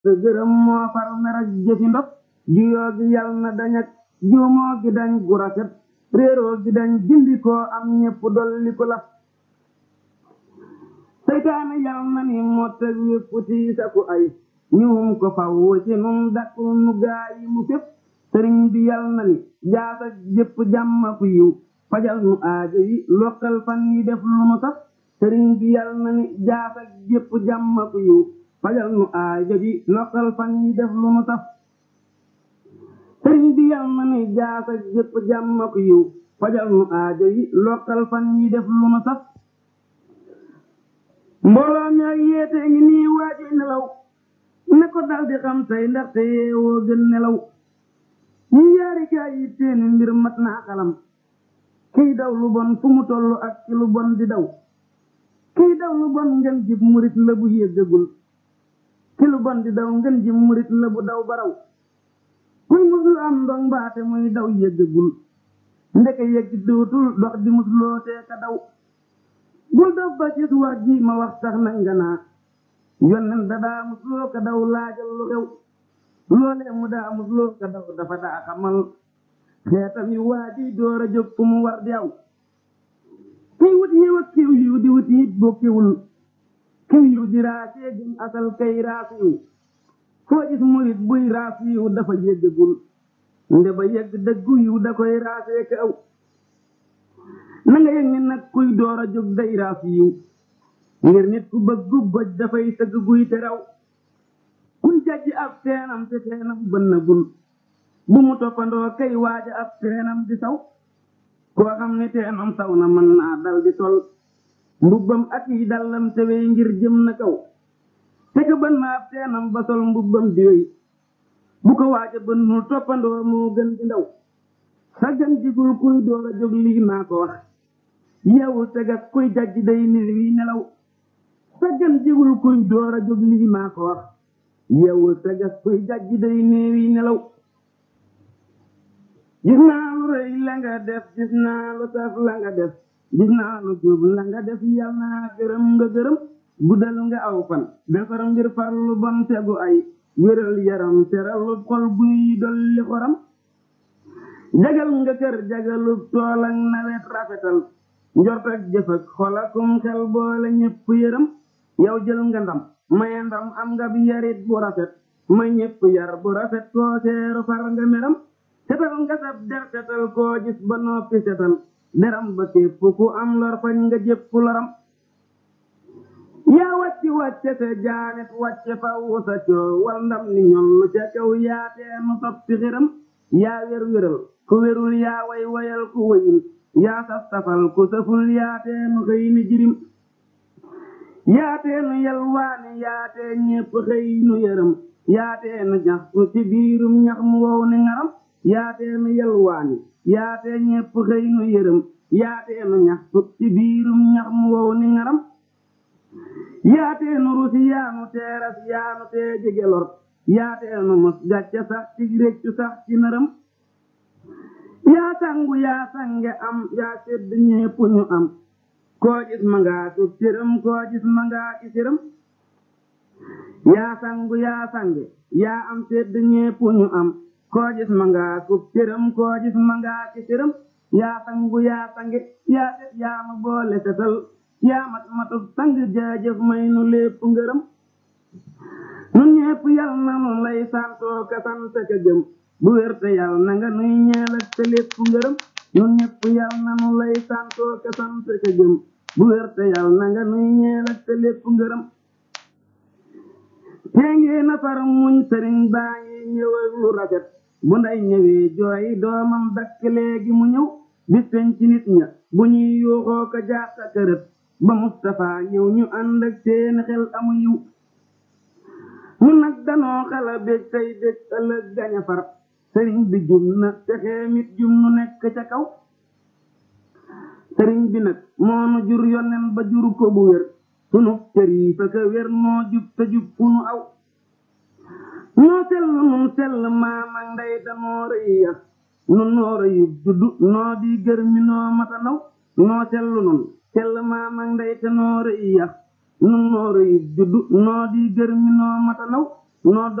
te gërëm moo far mer ak jëfi ndof juyoo gi yal na dañ ak juumoo gi dañ gu rafet réeroo gi dañ dindi koo am ñépp dolli ko la seytaane yal na ni mottag wépp tiisa ku ay ñuum ko faw ci nun dakkul nu gaayi mu fépp sëriñ bi yal na ni jaasa jëpp jàmma ku yiw fajal nu aajo yi lokkal fan yi def lu nu saf sëriñ bi yal na ni jaasa jëpp jàmma ku yiw fajal nu aajo yi lokkal fan yi def lu nu saf sëriñ bi yal na ni jaasa jëpp jàmma ku yiw fajal nu aajo yi lokkal fan yi def lu nu saf mbooloo mi ak yeete ngi nii waaji nelaw ne ko dal di xam tey ndaxte yeewoo gën nelaw ñi yaari kaay yi teeni mbir mat naa xalam kiy daw lu bon fu mu toll ak ci lu bon di daw kiy daw lu bon ngeen jib murit la bu yéggagul ki lu bon di daw ngeen jib murit la bu daw baraw kuy muslu am ndong baate muy daw yéggagul ndeke yegg dootul dox di musloo tee ka daw bul dof ba gis wax ji ma wax sax nag nga naa yonnen da daa musloo ka daw laajal lu xew loolee mu daa musloo ka daw dafa daa xamal xeetam yi waa ji door a jóg fu mu war di aw kiy wut yiw ak kiw yiw di wut yit bokkiwul kiw yiw di raasee gën asal kay raas yiw foo gis murit buy raas yiw dafa yëggagul nde ba yegg dëggu yiw da koy raasee ka aw na nga yëg ni nag kuy door a jóg day raas yiw ngir nit ku bëggu goj dafay tëgg guy te raw kuy jajj ab teenam te teenam bënnagul bu mu toppandoo kay waaja ab teenam di saw koo xam ni teenam saw na mën naa dal di tol mbubbam ak yi dallam tewee ngir jëm na kaw te ka bën na ab teenam ba sol mbubbam di wéy bu ko waaja bënnul toppandoo moo gën di ndaw saggan jigul kuy door a jóg lii maa ko wax yeewul tegas kuy jajj day nir wi nelaw saggan jigul kuy door a jóg lii maa ko wax yeewul tegas kuy jajj day nir wi nelaw gis naa lu rëy la nga def gis naa lu saf la nga def gis naa lu jub la nga def yal naa gërëm nga gërëm guddal nga aw fan defar mbir far lu bon tegu ay wéral yaram teral lu xol buy dolli xoram jagal nga kër jagalub tool ak nawet rafetal njort ak jëf ak xol akum xel boole ñépp yërëm yow jël nga ndam maye ndam am nga bi yarit bu rafet ma ñépp yar bu rafet koo seeru far nga meram setal nga sab der setal koo gis ba noppi setal deram ba képp ku am lor fañ nga jépp loram yaa wàcci wàcce te jaanet wàcce faw sa coo wal ndam ni ñollu ca kaw yaateenu soppi xiram yaa wér wéral ku wérul yaa way wayal ku wayul yaa saf safal ku saful yaateenu xëy ni jirim yaateenu yalwaani yaatee ñépp xëy nu yërëm yaateenu ñaxtu ci biirum ñax mu wow ni ngaram yaateenu yalwaani yaatee ñépp xëy nu yërëm yaateenu ñaxtu ci biirum ñax mu wow ni ngaram yaateenu rusi yaanu teeras yaanu tee jege lor yaateenu mos gàcce sax ci réccu sax ci nërëm yaa sangu yaa sange am yaa sedd ñépp ñu am koo gis ma ngaa tub cërëm koo gis ma ngaa ki cërëm yaa sangu yaa sange yaa am sedd ñépp ñu am koo gis ma ngaa tub cërëm koo gis ma ngaa ki cërëm yaa sangu yaa sange yaa set yaa ma boole setal yaa mat matub sang jaajëf may nu lépp ngërëm nun ñépp yal na nu lay santoo ka sant ka gëm bu wér te yal na nga nuy ñeel ak te lépp ngërëm nun ñépp yal na nu lay santoo ka sant ka gëm bu wér te yal na nga nuy ñeel ak te lépp ngërëm tee ngee na far muñ sëriñ baa ngi ñëw ak lu rafet bu nday ñëwee jooy doomam dakk léegi mu ñëw bis peñ ci nit ña bu ñuy yuuxoo ko jàqa kërët ba Mustapha ñëw ñu ànd ak seeni xel amu yiw mun nag danoo xala bég tey bég ëllëg gaña far sëriñ bi jum na texee mit jum nu nekk ca kaw sëriñ bi nag moonu jur yonen ba jur ko bu wér sunu cër yi fa ka wér noo jub te jub fu nu aw noo sell nun sell maam ak ndey danoo rëy ya nun noo rëyub juddu noo di gër mi noo mata naw noo sell nun sell maam ak ndey te noo rëy ya nun noo rëyub juddu noo di gër mi noo mata naw noo